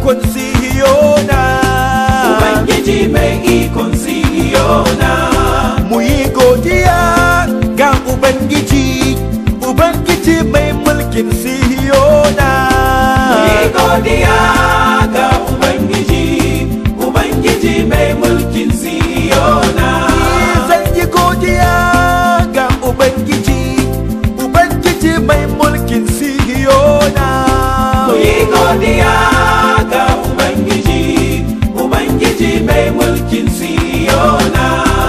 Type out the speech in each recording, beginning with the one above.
ikon sihiyona Ubangiji mai ikon sihiyona mu yi godiya ga ubangiji ubangiji mai mulkin sihiyona Yi godiya ga Ubangiji Ubangiji mai mulkin sihiyona zan yi godiya ga ubangiji ubangiji mai mulkin sihiyona Mu yi godiya ga Ubangiji Ubangiji mai mulkin sihiyona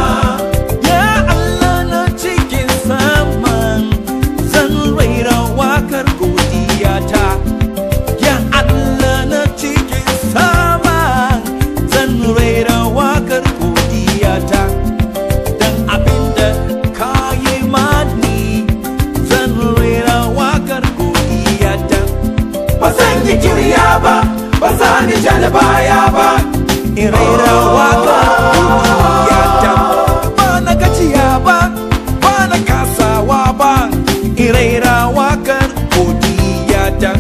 ya allah na cikin saman zan raira wakar godiyata ya allah na cikin saman zan raira wakar godiyata dan abinda ka yi mani zan raira wakar godiyata Ba zan yi kirya ba Ba za ni ja da baya ba in raira wakar godiyata ba na gajiya ba ba na kasawa ba in raira wakar godiyata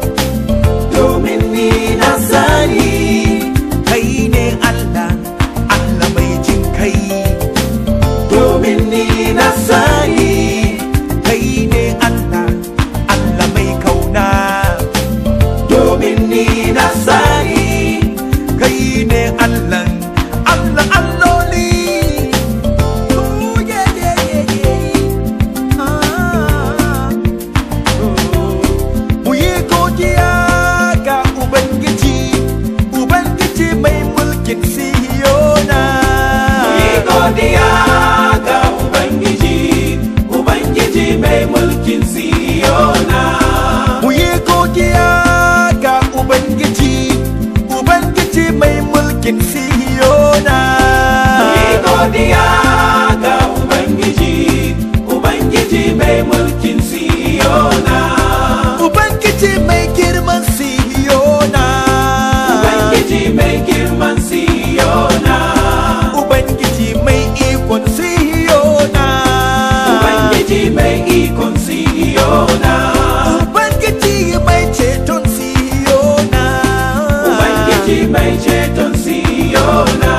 Domin ni na sani kai ne Allah Allah mai jin kai Domin ni na sani kai ne Allah Allah mai kauna Domin ni na sani kai ne Allah Allah alloli Oh, yeah, yeah, yeah, yeah. Ah. Oh. Mu yi godiya ga Ubangiji Ubangiji mai mulkin Sihiyona Yi godiya ga Ubangiji, Ubangiji mai mulkin Siyona. Mu yi godiya ga Ubangiji, Ubangiji mai mulkin Sihiyona. Yi godiya ga Ubangiji, Ubangiji mai mulkin Siyona. Ubangiji mai girman Sihiyona. Ubangiji mai girman Siyona. Ubangiji mai ikon Sihiyona. Ubangiji mai ikon Siyona. Ubangiji mai ceton Sihiyona. Ubangiji mai ceton Siyona.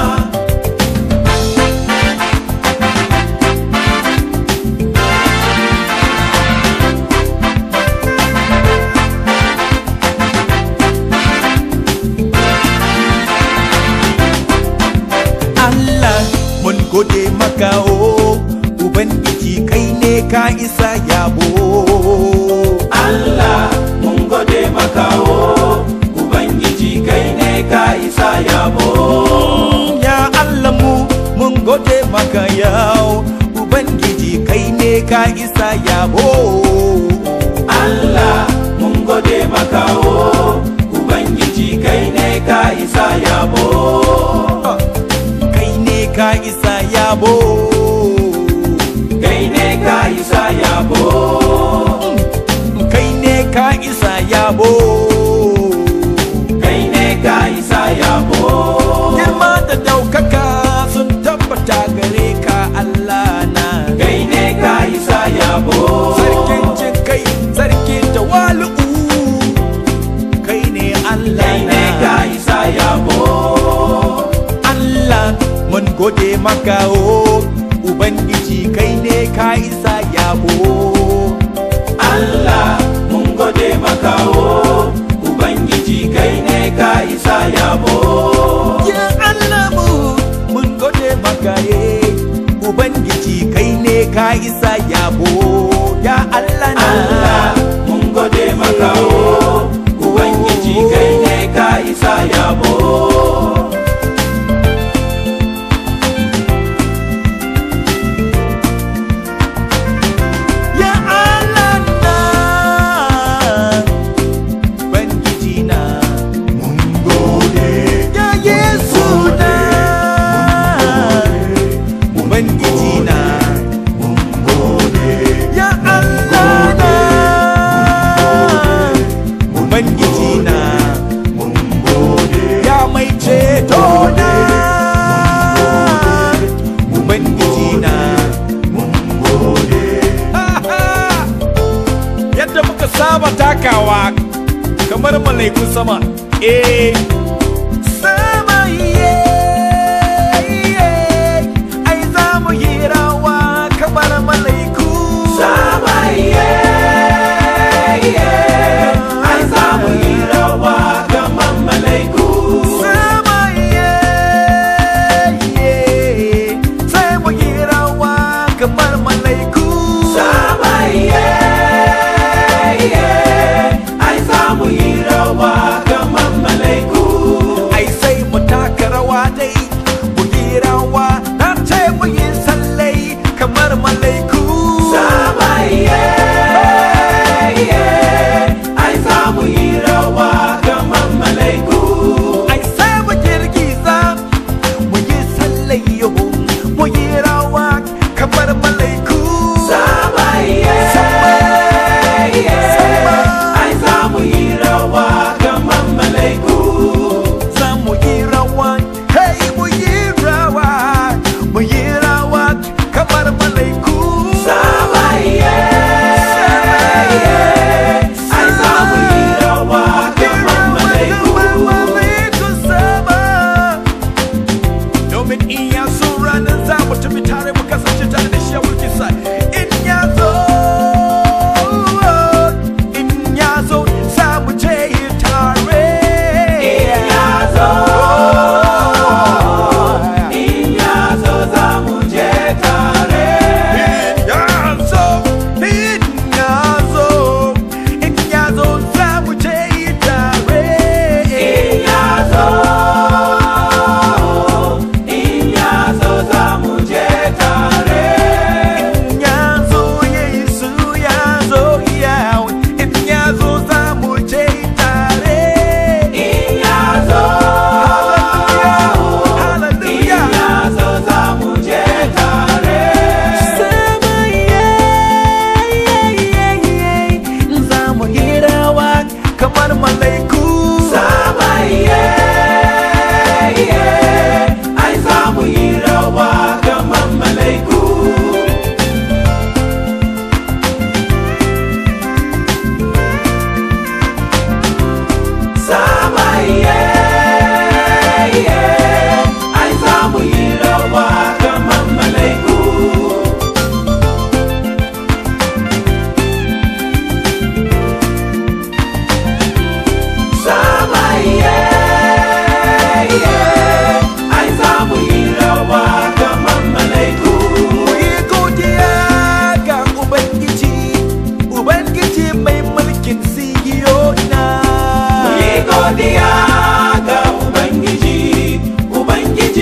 Allah mun gode maka o Ubangiji kai ne ka isa yabo Allah mun gode maka o Ubangiji kai ne ka isa yabo Ya Allah mu mun gode maka yau Ubangiji kai ne ka isa yabo Allah mun gode maka o Ubangiji kai ne ka isa yabo Kai ne ka isa yabo kai ne ka isa yabo Kai ne ka isa yabo kai ne ka isa yabo Girma da daukaka sun tabbata gare ka Allah na kai ne ka isa yabo Sarkin jin kai, sarkin tawalu'u Kai ne Allah kai ne ka isa yabo Allah mun gode maka o Ubangiji kai ne ka isa yabo Allah mun gode maka o Ubangiji kai ne ka isa yabo Ya Allah mu mun gode maka ye Ubangiji kai ne ka isa yabo Ya Allah na Allah mun gode maka o Ubangiji kai ne ka isa yabo Ya Allah na Ubangiji na mun gode Ya Yesu na Ubangiji na mun gode Ya Allah na Ubangiji na mun gode Ya mai ceto na Ubangiji na mun gode Yadda muka saba takawa kamar malaikun sama eh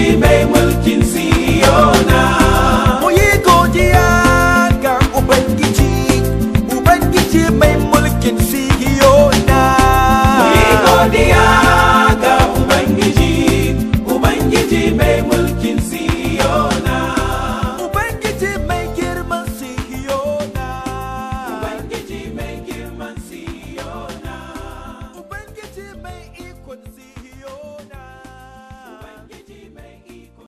mai mulkin si